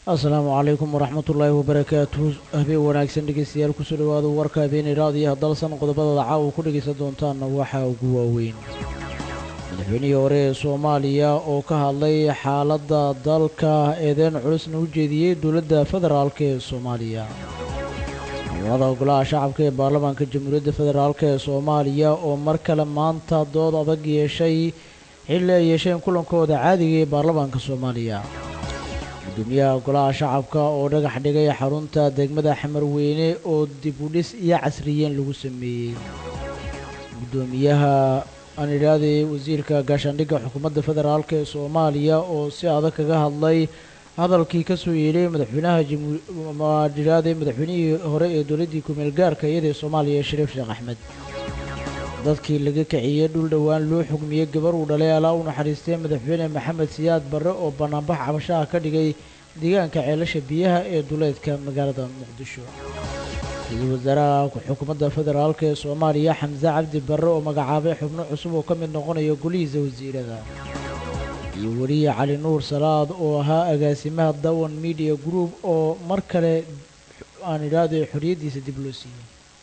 asalaamu calaykum waraxmatullaahi wabarakaatuhu habeen wanaagsan dhegeystayaal kusoo dhawaada warka habeenay raadiyaha dalsan qodobadooda caawa ku dhegaysan doontaanna waxaa ugu waaweyn madaxweynihii hore ee soomaaliya oo ka hadlay xaaladda dalka eedeyn culusna u jeediyey dowladda federaalk ee soomaaliya ciidamada golaha shacabka ee baarlamaanka jamhuuriyadda federaalk ee soomaaliya oo mar kale maanta dood adag yeeshay xilli ay yeesheen kulankooda caadiga ee baarlamaanka soomaaliya gudoomiyaha golaha shacabka oo dhagax dhigay xarunta degmada xamarweyne oo dib u dhis iyo casriyeen lagu sameeyey gudoomiyaha aan idhaahday wasiirka gaashaandhigga xukuumadda federaalk ee soomaaliya oo si adag kaga hadlay hadalkii ka soo yeedhay madaxweynaha jamhuuridhahday madaxweynihii hore ee dowladdii kumeel gaarka iyada ee soomaaliya shariif sheekh axmed dadkii laga kiciyey dhul dhowaan loo xugmiyey gabar uu dhalay alaa u naxariistay madaxweyne maxamed siyaad barre oo banaanbax cabashaha ka dhigay deegaanka ceelasha biyaha ee duleedka magaalada muqdisho ra-iisul wasaaraha xukuumadda federaalk ee soomaaliya xamse cabdi barre oo magacaabay xubno cusub oo ka mid noqonaya golihiisa wasiirada iyo weliye cali nuur salaad oo ahaa agaasimaha dawan media group oo mar kale aan idhaahday xorriyaddiisa dib loo siiyey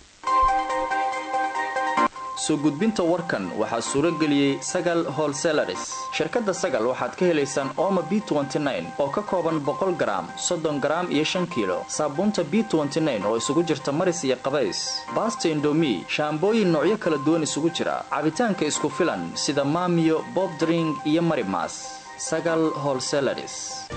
soo gudbinta warkan waxaa suuro geliyey sagal holselaris shirkadda sagal waxaad ka helaysaan ooma b oo ka kooban boqol garaam soddon garaam iyo shan kiilo saabuunta b oo isugu jirta maris iyo qabays baasta indomi shaambooyin noocyo kala duwan isugu jira cabitaanka isku filan sida maamiyo bobdring iyo marimas sagal holselaris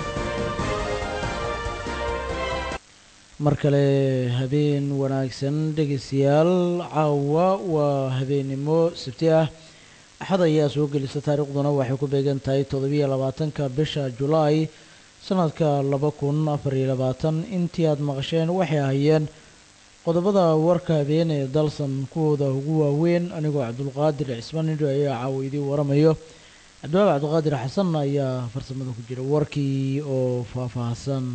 mar kale habeen wanaagsan dhegeystayaal caawa waa habeennimo sabti ah axad ayaa soo gelisa taariikhduna waxay ku beegan tahay toddobiyo labaatanka bisha julaay sanadka laba kun afariyo labaatan intii aad maqasheen waxay ahayeen qodobada warka habeen ee dalsan kuwooda ugu waaweyn anigoo cabdulqaadir cismaan nidho ayaa caawa idii waramayo cabdiwaabi cabdulqaadir xasan ayaa farsamada ku jira warkii oo faahfaahsan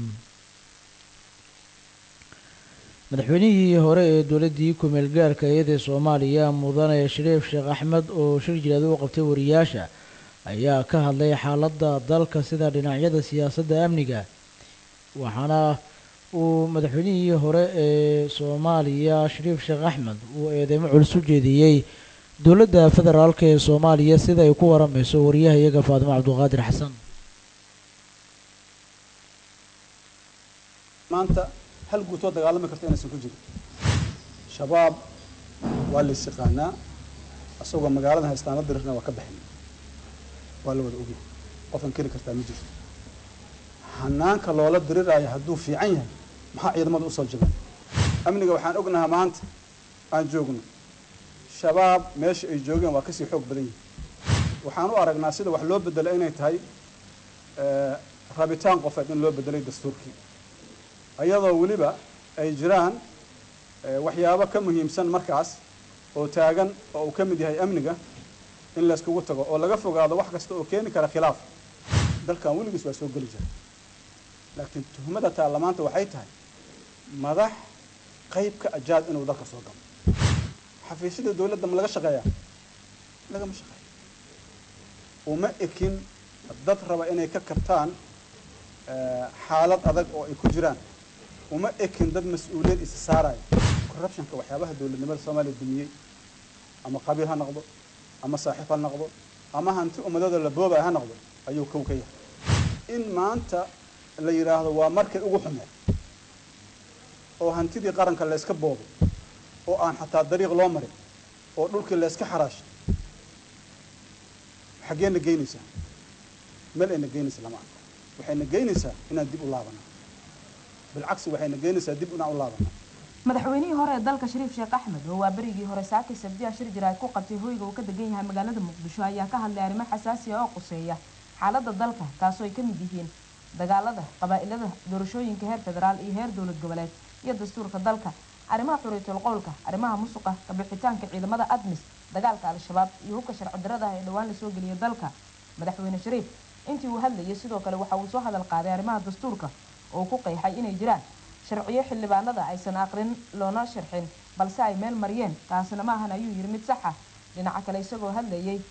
madaxweynihii hore ee dowladdii kumeel gaarka iyada ee soomaaliya mudane shariif sheekh axmed oo shir jilaad u qabtay wariyaasha ayaa ka hadlay xaaladda dalka sida dhinacyada siyaasadda amniga waxaana uu madaxweynihii hore ee soomaaliya shariif sheekh axmed uu eedeymo culus u jeediyey dowladda federaalk ee soomaaliya sida ay ku waramayso wariyaha iyaga faadimo cabdulqaadir xasan hal guutoo dagaalami karta inaysan ku jirin shabaab waa la ysyaqaanaa asagoo magaalada haystaana dirirna waa ka baxin waa la wada ogi qofan keli kartaa ma jirto hanaanka loola diriraayo hadduu fiican yahay maxaa ciidamada usoo jabeen amniga waxaan ognahaa maanta aan joogno shabaab meesha ay joogeen waa kasii xoog badan yihin waxaan u aragnaa sida wax loo bedelay inay tahay rabitaan qofeed in loo bedelay dastuurkii iyadoo weliba ay jiraan waxyaabo ka muhiimsan markaas oo taagan oo uu ka mid yahay amniga in layskugu tago oo laga fogaado wax kasta oo keeni kara khilaaf dalkan weligiis waa soo geli jira laakiin tuhmada taarlamaanta waxay tahay madax qaybka ajaad inuu dalka soo galo xafiisyada dawladda ma laga shaqeeyaa lagama shaqeeya uma ekin dad raba inay ka kabtaan xaalad adag oo ay ku jiraan uma ekin dad mas-uuliyad isa saaraya corruptionka waxyaabaha dowladnimada soomaaliya dumiyey ama qabiil ha noqdo ama saaxiib ha noqdo ama hanti ummadada la boobaya ha noqdo ayuu kow ka yahay in maanta la yidhaahdo waa markay ugu xumeen oo hantidii qaranka layska boobo oo aan xataa dariiq loo marin oo dhulkii layska xaraashay xaggeenna geynaysaa meel ayna geynaysa lama arko waxayna geynaysaa inaan dib u laabano bilcagsi waxayna geynaysaa dib inaan u laabano madaxweynihii hore ee dalka shariif sheekh axmed oo waa berigii hore saakay sabdiya shir jiraad ku qabtay hoyga uu ka degan yahay magaalada muqdisho ayaa ka hadlay arrimo xasaasiya oo quseeya xaaladda dalka kaasoo ay ka mid yihiin dagaalada qabaa'ilada doorashooyinka heer federaal iyo heer dowlad goboleed iyo dastuurka dalka arrimaha xuriyatul qowlka arrimaha musuqa kabixitaanka ciidamada admis dagaalka al-shabaab iyo hubka sharci darada ah ee dhowaan lasoo geliyay dalka madaxweyne shariif intii uu hadlayay sidoo kale waxa uu soo hadal qaaday arrimaha dastuurka oo ku qeexay inay jiraan sharciyo xildhibaanada aysan aqrin loona sharxin balse ay meel mariyeen taasina ma ahan ayuu yidhi mid sax ah dhinaca kale isagoo hadlayay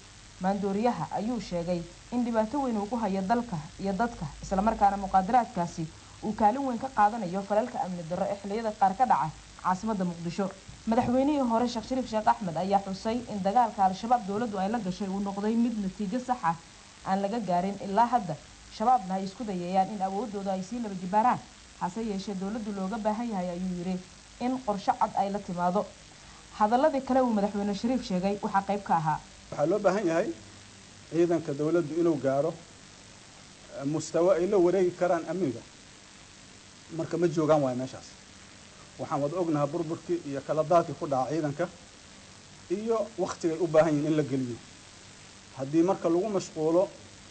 maandooriyaha ayuu sheegay in dhibaato weyn uu ku hayo dalka iyo dadka islamarkaana muqaadaraadkaasi uu kaalin weyn ka qaadanayo falalka amni darro ee xilliyada qaar ka dhaca caasimada muqdisho madaxweynihii hore sheekh shariif sheekh axmed ayaa xusay in dagaalka al-shabaab dowladdu ay la gashay uu noqday mid natiijo sax ah aan laga gaarin ilaa hadda shabaabna ay isku dayayaan in awoodooda ay sii laba jibaaraan hase yeeshee dowladdu looga baahan yahay ayuu yidhi in qorsho cad ay la timaado hadaladii kale uu madaxweyne shariif sheegay waxaa qayb ka ahaa waxaa loo baahan yahay ciidanka dowladdu inuu gaaro mustawo ay la wareegi karaan amniga marka ma joogaan waayo meeshaas waxaan wada ognahaa burburkii iyo kala daadkii ku dhaca ciidanka iyo waktigay u baahan yihiin in la geliyo haddii marka lagu mashquulo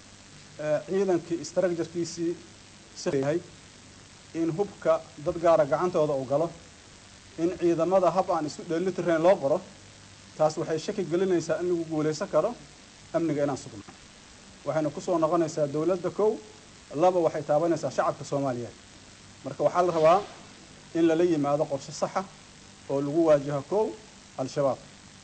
ciidankii istraakjarkiisii siyahay in hubka dad gaara gacantooda uu galo in ciidamada hab aan isu dheelitirnayn loo qoro taas waxay shaki gelinaysaa in lagu guulaysan karo amniga inaan sugno waxayna kusoo noqonaysaa dowladda kow laba waxay taabanaysaa shacabka soomaaliyeed marka waxaa la rabaa in lala yimaado qorshe saxa oo lagu waajaho kow al-shabaab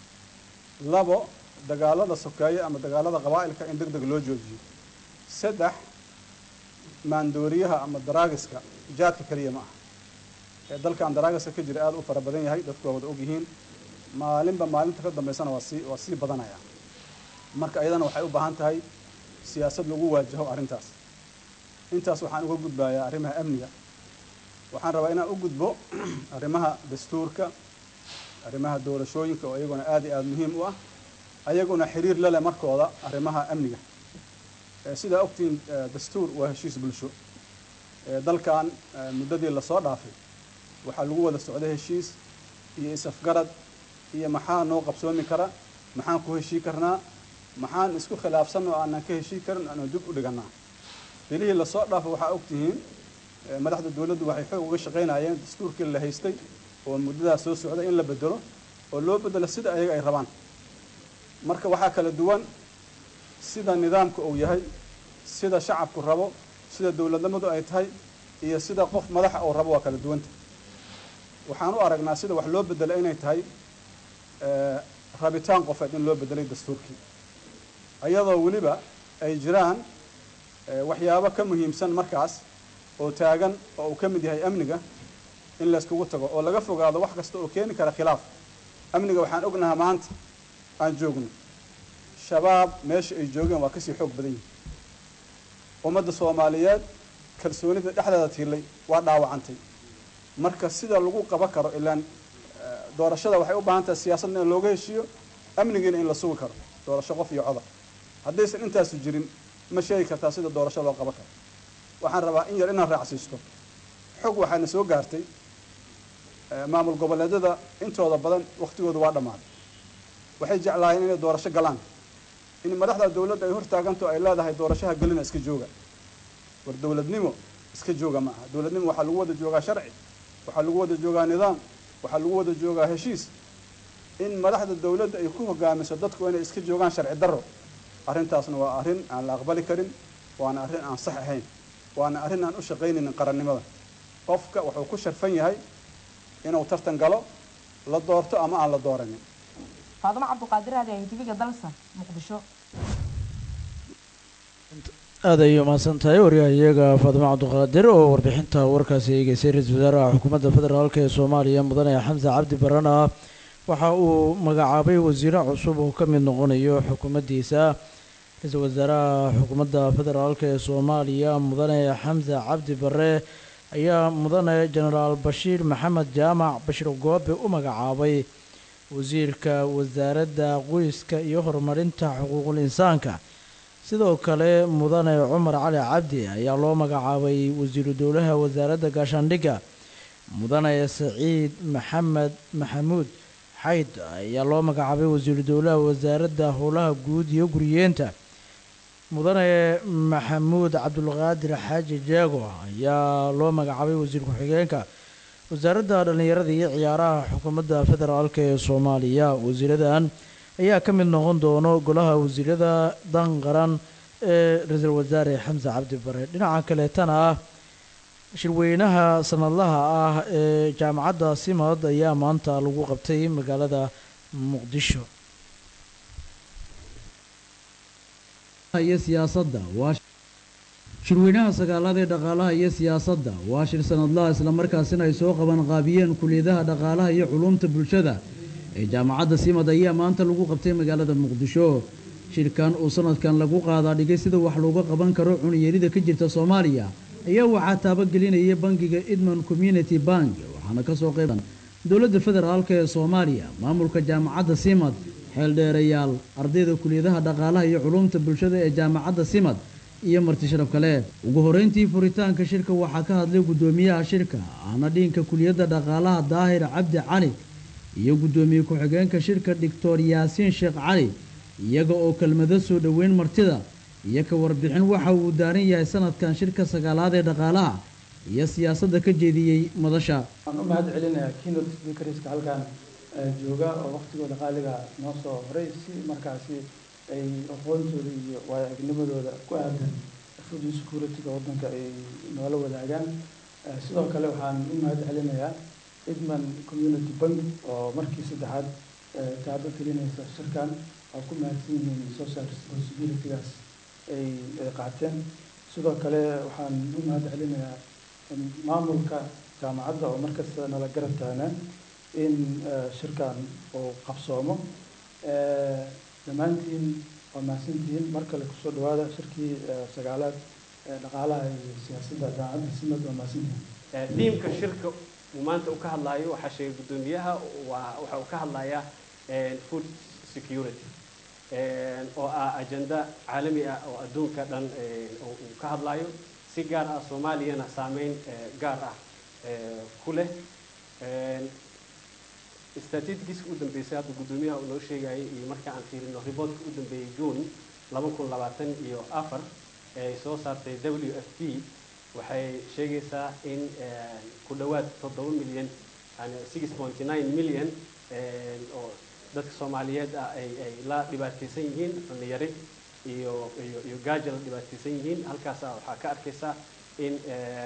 labo dagaalada sokeeye ama dagaalada qabaa'ilka in deg deg loo joojiyo saddex maandooriyaha ama daraagiska jaadka keliya ma aha ee dalkan daraagiska ka jira aada u fara badan yahay dadku waa wada og yihiin maalinba maalinta ka dambaysana waa sii waa sii badanaya marka ayadana waxay u baahan tahay siyaasad lagu waajaho arrintaas intaas waxaan uga gudbayaa arrimaha amniga waxaan rabaa inaan u gudbo arrimaha dastuurka arrimaha doorashooyinka oo iyaguna aada iyo aada muhiim u ah ayaguna xiriir la leh markooda arrimaha amniga sidaa ogtiin dastuur waa heshiis bulsho dalkan muddadii lasoo dhaafay waxaa lagu wada socday heshiis iyo is-afgarad iyo maxaa noo qabsoomi kara maxaan ku heshii karnaa maxaan isku khilaafsan oo aanan ka heshii karin aanu dib u dhiganaa bilihii lasoo dhaafay waxaa ogtihiin madaxda dowladdu waxay xoog uga shaqaynayeen dastuurkii la haystay oo muddadaas soo socday in la bedelo oo loo bedelo sida ayaga ay rabaan marka waxaa kala duwan sida nidaamka uu yahay sida shacabku rabo sida dowladnimadu ay tahay iyo sida qof madaxa uu rabo waa kala duwanta waxaan u aragnaa sida wax loo bedelo inay tahay rabitaan qofeed in loo bedelay dastuurkii ayadoo weliba ay jiraan waxyaabo ka muhiimsan markaas oo taagan oo uu ka mid yahay amniga in layskugu tago oo laga fogaado wax kasta oo keeni kara khilaaf amniga waxaan ognahaa maanta aan joogno shabaab meesha ay joogeen waa kasii xoog badan yihin ummadda soomaaliyeed kalsoonida dhexdeeda tiilay waa dhaawacantay marka sida lagu qaban karo ilaan doorashada waxay u baahan tahay siyaasadna in looga heshiiyo amnigiina in la sugi karo doorasho qof iyo codar haddaysan intaasu jirin ma sheegi kartaa sida doorasho loo qaban karo waxaan rabaa in yar inaan raacsiisto xog waxaana soo gaartay maamul goboleedyada intooda badan waktigooda waa dhammaaday waxay jeclaayeen inay doorasho galaan in madaxda dowladda ay hortaaganto ay leedahay doorashaha gelina iska jooga war dowladnimo iska jooga ma aha dowladnimo waxaa lagu wada joogaa sharci waxaa lagu wada joogaa nidaam waxaa lagu wada joogaa heshiis in madaxda dowladda ay ku hogaamiso dadku inay iska joogaan sharci darro arrintaasna waa arrin aan la aqbali karin waana arrin aan sax ahayn waana arrin aan u shaqaynaynin qarannimada qofka wuxuu ku sharfan yahay inuu tartan galo la doorto ama aan la dooranin faadimo cabduqaadir aadi ay tiviga dalsan muqdisho aada ayay umahadsan tahay waryahayaga faadimo cabduqaadir oo warbixinta warkaasi eegeysay ra-iisul wasaaraha xukuumadda federaalk ee soomaaliya mudane xamse cabdi barana waxa uu magacaabay wasiire cusub oo ka mid noqonayo xukuumaddiisa ra-iisul wasaaraha xukuumadda federaalk ee soomaaliya mudane xamse cabdi bare ayaa mudane jenaraal bashiir maxamed jaamac bashir goobe u magacaabay wasiirka wasaaradda qoyska iyo horumarinta xuquuqul insaanka sidoo kale mudane cumar cali cabdi ayaa loo magacaabay wasiiru dowlaha wasaaradda gaashaandhigga mudane saciid maxamed maxamuud xayd ayaa loo magacaabay wasiiru dowlaha wasaaradda howlaha guud iyo guriyeenta mudane maxamuud cabdulqaadir xaaji jeego ayaa loo magacaabay wasiir ku-xigeenka wasaaradda dhallinyarada iyo ciyaaraha xukuumadda federaalk ee soomaaliya wasiiradan ayaa ka mid noqon doono golaha wasiirada dan qaran ee ra-iisul wasaare xamse cabdi bare dhinaca kaleetana ah shirweynaha sanadlaha ah ee jaamacadda simad ayaa maanta lagu qabtay magaalada muqdisho iyo siyaasadda shirweynaha sagaalaad ee dhaqaalaha iyo siyaasadda waa shir sanadlaha islamarkaasina ay soo qaban qaabiyeen kuliyadaha dhaqaalaha iyo culuumta bulshada ee jaamacadda simad ayaa maanta lagu qabtay magaalada muqdisho shirkan uu sanadkan lagu qaadaa dhigay sida wax looga qaban karo cuniyarida ka jirta soomaaliya ayaa waxaa taabagelinaya bangiga edmond community bank waxaana kasoo qayban dowladda federaalk ee soomaaliya maamulka jaamacadda simad xeeldheerayaal ardayda kuliyadaha dhaqaalaha iyo culuumta bulshada ee jaamacadda simad iyo marti sharaf kale ugu horeyntii furitaanka shirka waxaa ka hadlay guddoomiyaha shirka ahna dhiinka kuliyadda dhaqaalaha daahir cabdi cali iyo guddoomiye ku-xigeenka shirka doctor yaasiin sheekh cali iyaga oo kelmado soo dhoweyn martida iyo ka warbixin waxa uu daaran yahay sanadkan shirka sagaalaad ee dhaqaalaha iyo siyaasadda ka jeediyey madasha waxaan u mahad celinayaa keynote speakerska halkan jooga oo waqtigooda qaaliga noo soo horay si markaasi ay aqoontooda iyo waayo-aragnimadooda ku aadan food security-ga waddanka ay noola wadaagaan sidoo kale waxaan u mahad celinayaa edmond community bank oo markii saddexaad taabo gelinaysa shirkan waa ku mahadsan yihiin social responsibility-gaas ay ay qaateen sidoo kale waxaan u mahad celinayaa maamulka jaamacadda oo markasta nala garab taagnaa in shirkan uu qabsoomo dhammaantiin waa mahadsantihiin mar kale kusoo dhawaada shirkii sagaalaad dhaqaalaha iyo siyaasadda jaamacadda simad waa mahadsantihiin diimka shirka uu maanta uu ka hadlaayo waxaa sheegay guddoomiyaha waa waxa uu ka hadlayaa food security oo ah ajenda caalami ah oo adduunka dhan uu ka hadlaayo si gaar ah soomaaliyana saameyn gaar ah ku leh statistics u dambeysay hadda guddoomiyaha uu noo sheegayay iyo marka aan fiirino reportka u dambeeyey june laba kun labaatan iyo afar ee soo saartay w f p waxay sheegaysaa in ku dhowaad toddoba milyan yani six point nine million oo dadka soomaaliyeed ah ay ay la dhibaataysan yihiin cuniyari iyo iyo iyo gaaja la dhibaataysan yihiin halkaasa waxaa ka arkaysaa in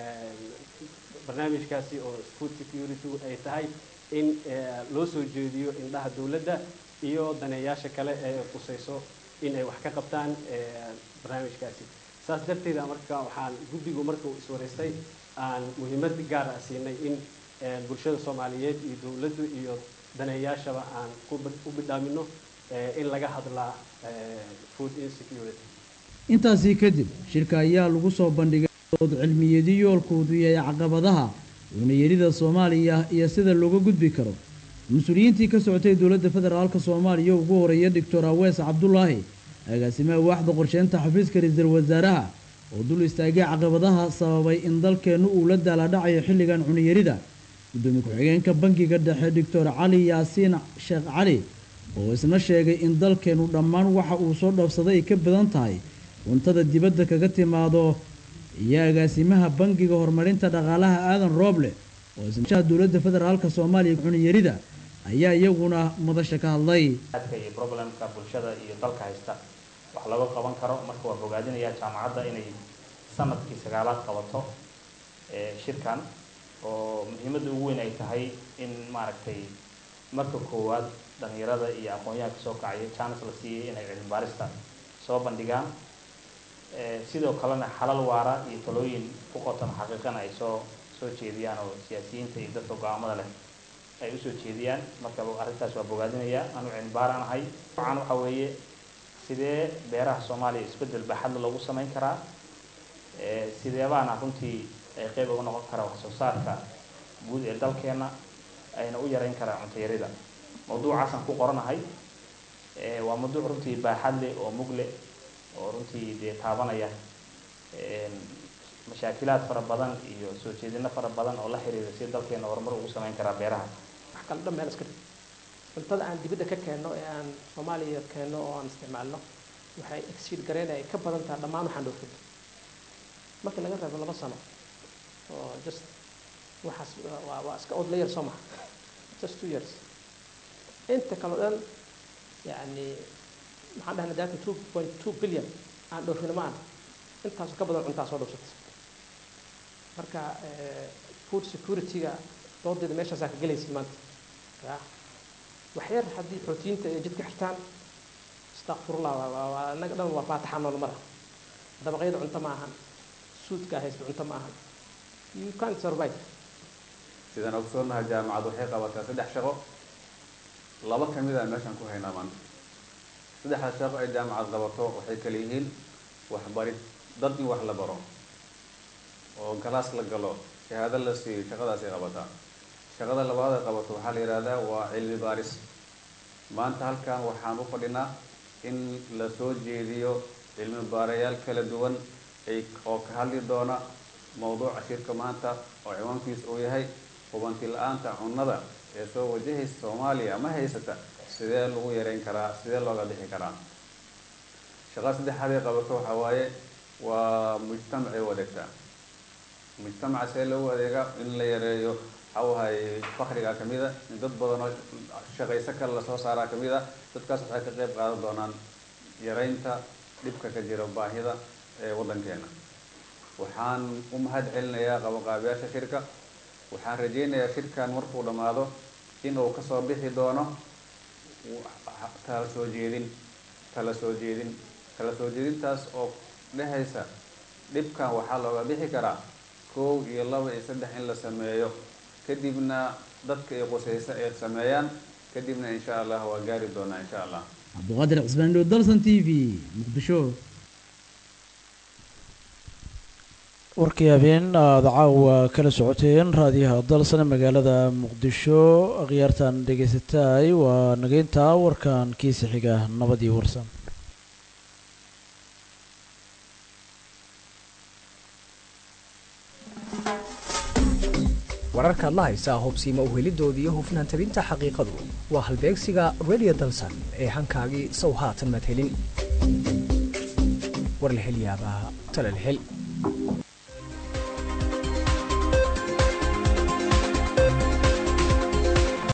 barnaamijkaasi oo food security ay tahay in loo soo jeediyo indhaha dowladda iyo daneeyaasha kale ee qusayso in ay wax ka qabtaan barnaamijkaasi saas darteeda marka waxaan guddigu marka uu iswareystay aan muhiimad gaar ah siinay in bulshada soomaaliyeed iyo dowladdu iyo daneeyaashaba aan u bidhaamino in laga hadlaa food insecurity intaasii kadib shirka ayaa lagu soo bandhigay dood cilmiyeedyo yoolkoodu yahay caqabadaha cuniyarida soomaaliya iyo sida looga gudbi karo mas-uuliyiintii ka socotay dowladda federaalka soomaaliya ugu horeeya doctor awees cabdulaahi agaasimaha waaxda qorsheynta xafiiska ra-iisul wasaaraha oo dul istaagay caqabadaha sababay in dalkeennu uu la daaladhacayo xilligan cuniyarida gudoomiye ku-xigeenka bangiga dhexe doctor cali yaasiin sheekh cali oo isna sheegay in dalkeennu dhammaan waxa uu soo dhoofsaday ay ka badan tahay cuntada dibadda kaga timaado iyo agaasimaha bangiga horumarinta dhaqaalaha aadan rooble oo isnashaha dowladda federaalka soomaaliya cuniyarida ayaa iyaguna madasha ka hadlay adka iyo problemka bulshada iyo dalka haysta wax laga qaban karo marka waa bogaadinayaa jaamacadda inay sanadkii sagaalaad qabato shirkan oo muhiimadda ugu weyn ay tahay in maaragtay marka koowaad dhalinyarada iyo aqoon-yaha kasoo kacaya chance la siiyey inay cilmi baarista soo bandhigaan sidoo kalena xalal waara iyo talooyin ku qotan xaqiiqana ay soo soo jeediyaan oo siyaasiyiinta iyo dadka go-aamada leh ay usoo jeediyaan marka arrintaas waa bogaadinayaa anu cilmi baaraan ahay waxaan waxa weeye sidee beeraha soomaaliya isbeddel baaxadla loogu samayn karaa sideebaana runtii ay qeyb uga noqon karaa wax soo saarka guud ee dalkeena ayna u yareyn karaa cuntayarida mawduucaasaan ku qoranahay waa mawduuc runtii baaxad leh oo mug leh oo runtii dee taabanaya mashaakilaad fara badan iyo soo jeedino fara badan oo la xiriira si dalkeena horumar ugu samayn karaa beeraha wax kale dhan meel iska dhig cuntada aan dibadda ka keenno ee aan soomaaliya keenno oo aan isticmaalno waxay exceed gareynaya ka badan tahay dhammaan waxaan dhoofin markii laga reebo laba sano oo just waxaas waa waa iska odd layer soo maha just two years inta kale o dhan yani maxaan dhahnay data two point two billion aan dhoofino ma ana intaas ka badan cuntaa soo dhoofsata marka food security-ga doodeeda meeshaasaa ka gelaysa maanta ya wax yar haddii proteinta ay jidka xirtaan istakfirullah waa inaga dhan waa faataxa nool mara dabaqyada cunto ma ahan suudka haysta cunto ma ahan you can't survive sidaan ogsoonahay jaamacad waxay qabataa saddex shaqo laba ka mid a meeshaan ku haynaa maanta saddexda shaqo ay jaamacad qabato waxay kala yihiin waxbarid dad in wax la baro oo galaas la galo shahaado la siiyo shaqadaasay qabataa shaqada labaad ay qabato waxaa la yidhaahdaa waa cilmi baaris maanta halkan waxaan u fadhinaa in la soo jeediyo cilmi baarayaal kala duwan ay oo ka hadli doona mowduuca shirka maanta oo ciwaankiisa uu yahay hubanti la-aanta cunnada ee soo wajahaysa soomaaliya ma haysata sidee lagu yareyn karaa sidee looga bixi karaa shaqada saddexaad ay qabato waxaa waaye waa mujtamacay u adeegtaa mujtamaca see loogu adeega in la yareeyo waxawahay fakriga kamid a in dad badan oo shaqayso kale lasoo saaraa kamid a dadkaas waxay ka qeyb qaadan doonaan yareynta dhibka ka jira baahida ee waddankeena waxaan u mahad celinayaa qabanqaabiyaasha shirka waxaan rajeynayaa shirkan markuu dhammaado inuu kasoo bixi doono tala soo jeedin tala soo jeedin tala soo jeedintaas oo dhehaysa dhibkan waxaa looga bixi karaa kow iyo laba iyo saddex in la sameeyo kadibna dadka ay qusaysa ay sameeyaan kadibna insha allah waa gaari doonaa insha allah cabduqaadir cismaandhow dalsan t v muqdisho warkii habeen aada caawa kala socoteen raadiyaha dalsan magaalada muqdisho akhyaartan dhegaysataay waa nageyntaa warkan kiisa xiga nabadii warsan wararkaad la haysaa hobsiima uhelidooda iyo hufnaan tabinta xaqiiqadu waa halbeegsiga radio dalsan ee hankaagii sow haatan madhelin war la hel yaabaa tala la hel